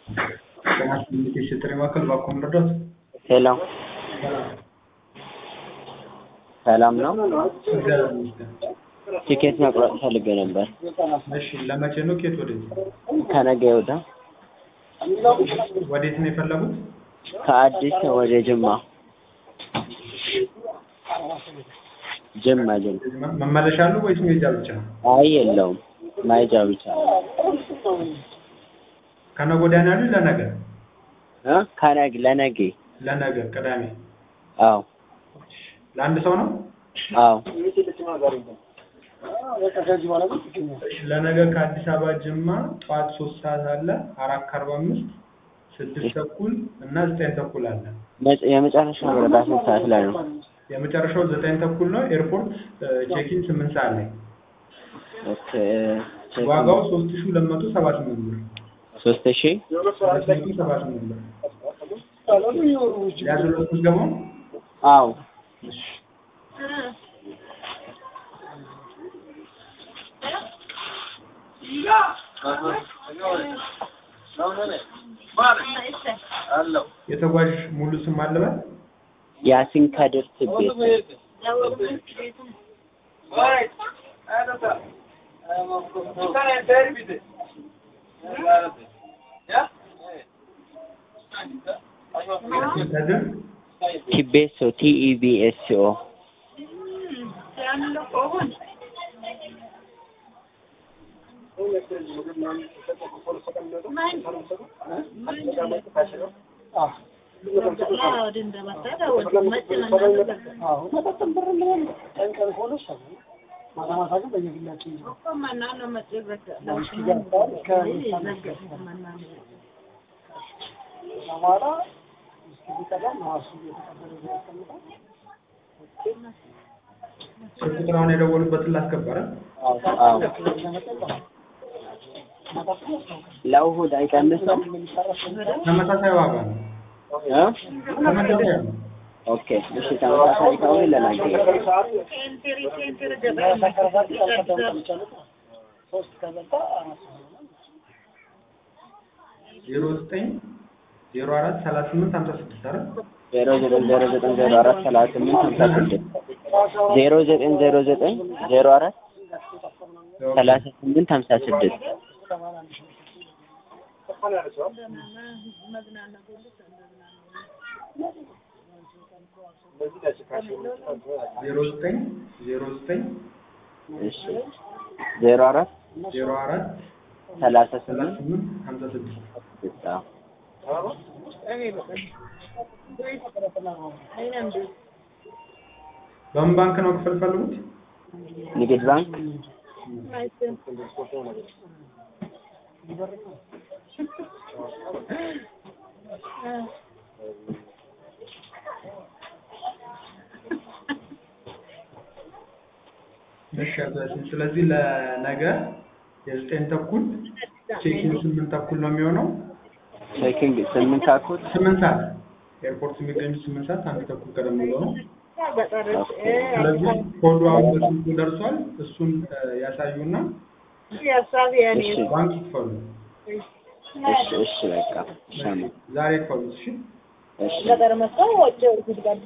ኮሚኒኬሽን ጥሪ ማዕከል ባኮም ረዳት ሄሎ ሰላም ነው። እግዚአብሔር ይመስገን። ቲኬት መቁረጥ ፈልጌ ነበር እሺ ለመቼ ነው? ኬት ወዴት? ከነገ ወዳ ወዴት ነው የፈለጉት? ከአዲስ ወደ ጅማ ጅማ ጅማ። መመለሻ አሉ ወይስ ሜጃ ብቻ? አይ የለውም ማይጃ ብቻ ከነገ ወዲያ ነው ያሉኝ? ለነገ እ ከነገ ለነገ ለነገ ቅዳሜ አዎ ለአንድ ሰው ነው? አዎ እሺ ለነገ ከአዲስ አበባ ጅማ ጠዋት ሶስት ሰዓት አለ፣ አራት ከአርባ አምስት ስድስት ተኩል እና ዘጠኝ ተኩል አለ። መጨ- የመጨረሻው በረራ ስንት ሰዓት ላይ ነው? የመጨረሻው ዘጠኝ ተኩል ነው። ኤርፖርት ቼኪን ስምንት ሰዓት ላይ ኦኬ ዋጋው ሶስት ሺ ሁለት መቶ ሰባ ስምንት ብር ሶስት ሺህ ሁለት መቶ ሰባ ስምንት ብር ያዘለት ምዝገባው አዎ የተጓዥ ሙሉ ስም አለበት ያሲን ከድር ትቤት ከድር ቲቤሶ ቲኢቢኤስኦ ስልክ ቁጥራውን የደወሉበትን ላስገባረ አዎ ለእሑድ አይቀንስም ተመሳሳይ ዋጋ ነው። እ ተመሳሳይ ነው። ኦኬ እሺ ተመሳሳይ ከሆነ ለነገ ዜሮ ዘጠኝ ዜሮ አራት ሰላሳ ስምንት ሀምሳ ስድስት አይደል? ዜሮ ዘጠኝ ዜሮ ዘጠኝ ዜሮ አራት ሰላሳ ስምንት ሀምሳ ስድስት ዜሮ ዘጠኝ ዜሮ ዘጠኝ ዜሮ አራት ሰላሳ ስምንት ሀምሳ ስድስት ዜሮ ዘጠኝ ዜሮ ዘጠኝ እሺ ዜሮ አራት ዜሮ አራት ሰላሳ ሰላሳ ስምንት ስምንት ሀምሳ ስድስት ስድስት አዎ በምን ባንክ ነው ክፍል ፈልጉት? ንግድ ባንክ እሺ አቶ ያሲን፣ ስለዚህ ለነገ የዘጠኝ ተኩል ቼኪን ስምንት ተኩል ነው የሚሆነው። ቼኪንግ ስምንት ተኩል ስምንት ሰዓት ኤርፖርት የሚገኙት ስምንት ሰዓት አንድ ተኩል ቀደም ብሎ ነው። ስለዚህ ኮዱ አሁን በስልኩ ደርሷል። እሱን እ፣ ያሳዩና እሺ ባንክ ይክፈሉ። እሺ እሺ በቃ እሺ አሜን። ዛሬ ይክፈሉት። እሺ እሺ